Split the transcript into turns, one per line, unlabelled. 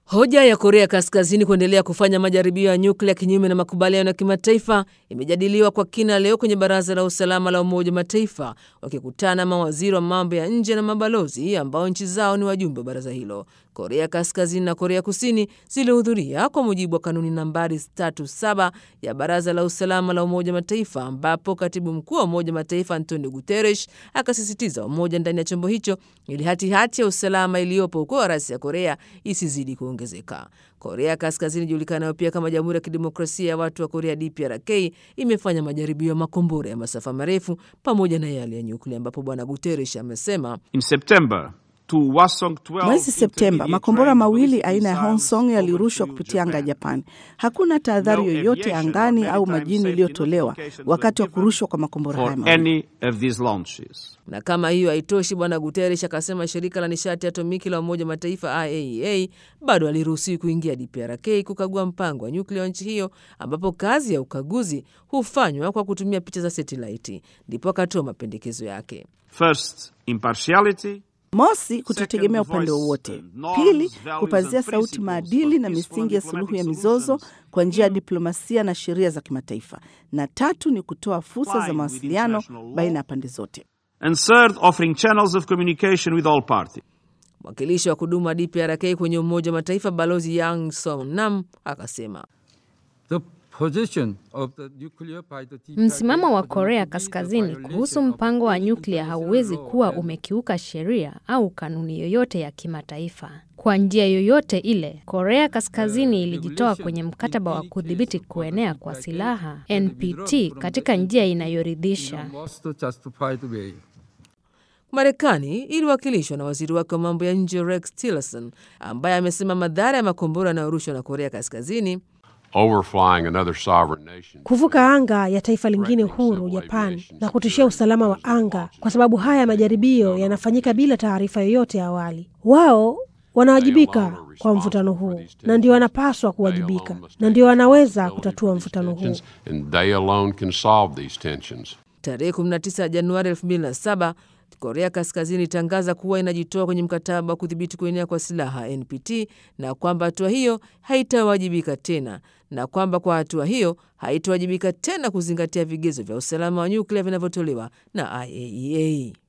Hoja ya Korea Kaskazini kuendelea kufanya majaribio ya nyuklia kinyume na makubaliano ya kimataifa imejadiliwa kwa kina leo kwenye Baraza la Usalama la Umoja wa Mataifa, wakikutana mawaziri wa mambo ya nje na mabalozi ambao nchi zao ni wajumbe wa baraza hilo. Korea Kaskazini na Korea Kusini zilihudhuria kwa mujibu wa kanuni nambari 37 ya Baraza la Usalama la Umoja wa Mataifa, ambapo katibu mkuu wa Umoja wa Mataifa Antonio Guterres akasisitiza umoja ndani ya chombo hicho ili hatihati ya usalama iliyopo huko rasi ya Korea isizidi kuongezeka. Korea Kaskazini ijulikanayo pia kama Jamhuri ya Kidemokrasia ya Watu wa Korea DPRK imefanya majaribio ya makombora ya masafa marefu pamoja na yale ya nyuklia, ambapo Bwana Guterres amesema
In September, two Hwasong 12
Mwezi Septemba,
intermediate
makombora
range
mawili
ballistic
aina ya
missiles
Hwasong yalirushwa
overthrew
kupitia anga ya
Japan.
Japan. Hakuna tahadhari
No
yoyote
aviation
angani
or
au
maritime
majini
safety
iliyotolewa
notifications
wakati wa
were given
kurushwa kwa makombora haya
for
mawili.
any of these launches.
Na kama hiyo haitoshi, bwana Guterres akasema shirika la nishati atomiki la Umoja wa Mataifa IAEA bado aliruhusiwi kuingia DPRK kukagua mpango wa nyuklia wa nchi hiyo, ambapo kazi ya ukaguzi hufanywa kwa kutumia picha za satelaiti. Ndipo akatoa mapendekezo yake.
First, impartiality.
Mosi, kutotegemea
Second,
upande
voice
wowote.
and norms,
Pili,
values
kupazia
and
sauti
principles
maadili
of
na
peaceful
misingi ya
and
suluhu ya
diplomatic
mizozo
solutions
kwa njia ya
in
diplomasia na sheria za kimataifa. Na tatu ni kutoa fursa za
Complying with
mawasiliano
international law.
baina ya pande zote.
And third, offering channels of communication with all parties.
Mwakilishi wa kudumu wa DPRK kwenye Umoja wa Mataifa Balozi Yang Son Nam akasema
The position of the nuclear by the DPRK
Msimamo wa
would
Korea
not be a
Kaskazini
violation
kuhusu
of
mpango wa
any
nyuklia
international
hauwezi
law
kuwa
and
umekiuka sheria au kanuni yoyote ya kimataifa. Kwa njia yoyote ile, Korea Kaskazini ilijitoa kwenye mkataba wa kudhibiti kuenea kwa silaha NPT katika njia
in
inayoridhisha.
a most justified way.
Marekani iliwakilishwa na waziri wake wa mambo ya nje Rex Tillerson ambaye amesema madhara ya makombora yanayorushwa na Korea Kaskazini
overflying another sovereign nation.
kuvuka anga ya taifa lingine huru Japan na kutishia usalama wa anga, kwa sababu haya majaribio yanafanyika bila taarifa yoyote ya awali. Wao wanawajibika kwa mvutano huu na ndio wanapaswa kuwajibika na ndio wanaweza kutatua mvutano huu.
And they alone can solve these tensions.
Tarehe 19 Januari 2007 Korea Kaskazini ilitangaza kuwa inajitoa kwenye mkataba wa kudhibiti kuenea kwa silaha NPT na kwamba hatua hiyo haitawajibika tena na kwamba kwa hatua hiyo haitawajibika tena kuzingatia vigezo vya usalama wa nyuklia vinavyotolewa na IAEA.